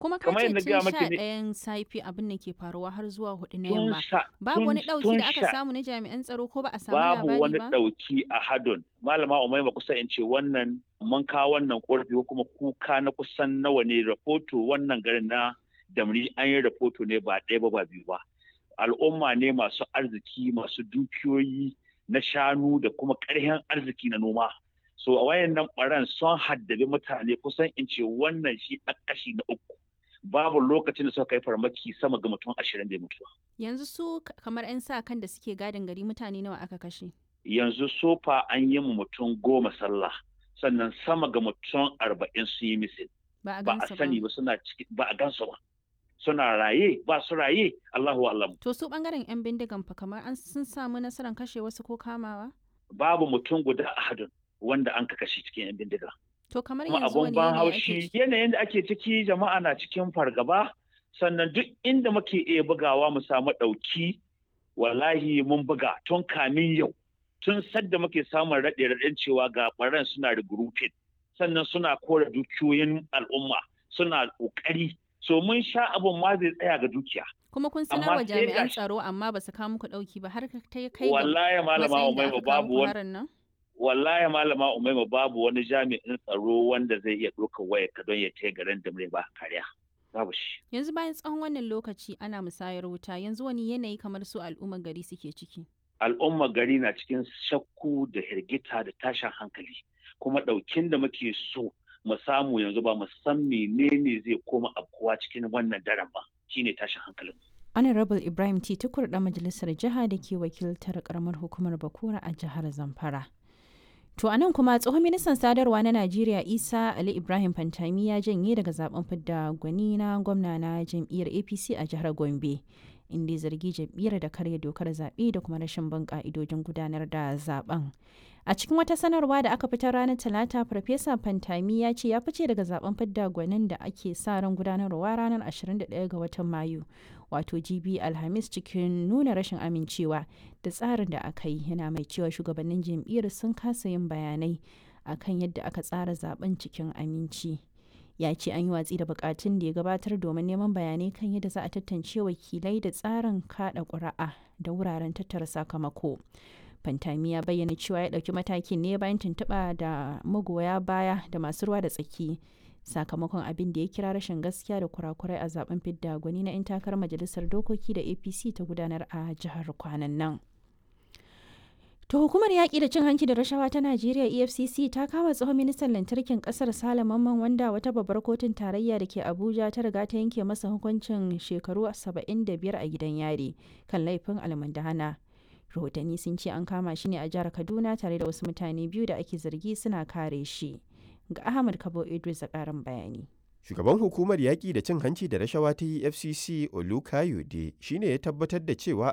kuma ka kamar ce yadda tun gaya sha maki ne ɗayan safe abin da ke faruwa har zuwa hudu na tun yamma sha babu tun wani ɗauki tun da aka sha samu na jami'an tsaro ko ba a samu babu labari wani ba ɗauki a hadon malama umaima kusa in ce wannan mun kawo wannan ƙorafi ko kuma kuka na kusan nawa ne rahoto wannan garin na damri an yi rahoto ne ba ɗaya ba ba biyu ba al'umma ne masu arziki masu dukiyoyi na shanu da kuma ƙarfin arziki na noma so a wayannan ɓaran sun haddabi mutane kusan in ce wannan shi a kashi na uku babu lokacin da suka kai farmaki sama ga mutum ashirin da ya mutu yanzu su k- kamar 'yan sa kan da suke gadin gari mutane nawa aka kashe yanzu sofa an yi mu mutum goma sallah sannan sama ga mutum arba'in sun yi misil ba a ba a gansu sani ba suna ciki ba a gansu ba suna raye ba su raye Allahu alam to su bangaren 'yan bindigan fa kamar an sun samu nasarar kashe wasu ko kamawa babu mutum guda a hadin wanda an kashe cikin yan bindiga to kamar kuma yanzu abun wani ban yanayi ake haushi ciki yanayin da ake ciki jama'a na cikin fargaba sannan duk inda muke iya bugawa mu samu ɗauki wallahi mun buga tun kamin yau tun sadda muke samun raɗe raɗen cewa ga ɓaran suna regrouping sannan suna kore dukiyoyin al'umma suna ƙoƙari so mun sha abun ma zai tsaya ga dukiya kuma kun amma sanar wa sai jami'an gashi- tsaro amma ba su kawo muku ɗauki ba har ka ta kai ga wallahi malama matsayin da umaima aka kawo babu muku wani harin nan wallahi malama umaima babu wani jami'in tsaro wanda zai iya ɗaukar waya ka don ya taya garin da ba kariya babu shi yanzu bayan tsawon wannan lokaci ana musayar wuta yanzu wani yanayi kamar su al'ummar gari suke ciki al'ummar gari na cikin shakku da hirgita da tashin hankali kuma ɗaukin da muke so mu samu yanzu ba mu san menene zai koma afkuwa cikin wannan daren ba shine tashin hankalin honorable ibrahim t tukur da majalisar jiha da ke wakiltar karamar hukumar bakura a jihar zamfara to a nan kuma tsohon ministan sadarwa na najeriya isa ali ibrahim fantami ya janye daga zaben fidda gwani na gwamna na jam'iyyar apc a jihar gombe inda ya zargi jam'iyyar da karya dokar zaɓe da kuma rashin bin ƙa'idojin gudanar da zaben a cikin wata sanarwa da aka fitar ranar talata farfesa fantami ya ce ya fice daga zaben fidda gwanin da ake sa ran gudanarwa ranar 21 ga watan mayu wato gb alhamis cikin nuna rashin amincewa da tsarin da aka yi yana mai cewa shugabannin jam'iyyar sun kasa yin bayanai akan yadda aka tsara zaben cikin aminci ya ce an yi watsi da bukatun da ya gabatar domin neman bayanai kan yadda za a tantance wakilai da tsarin kada ƙuri'a da wuraren tattara sakamako fantami ya bayyana cewa ya ɗauki matakin ne bayan tuntuɓa da magoya baya da masu ruwa da tsaki sakamakon abin da ya kira rashin gaskiya da kurakurai a zaben fidda gwani na 'yan takarar majalisar dokoki da apc ta gudanar a jihar kwanan nan To hukumar yaƙi da cin hanci da rashawa ta Najeriya EFCC ta kama tsohon ministan lantarkin ƙasar Sale Mamman wanda wata babbar kotun tarayya da ke Abuja ta riga ta yanke masa hukuncin shekaru 75 a gidan yari kan laifin almundahana. Rahotanni sun ce an kama shi ne a jihar Kaduna tare da wasu mutane biyu da ake zargi suna kare shi. Ga Ahmad Kabo Idris a ƙarin bayani. Shugaban hukumar yaƙi da cin hanci da rashawa ta EFCC Olukayode shine ya tabbatar da cewa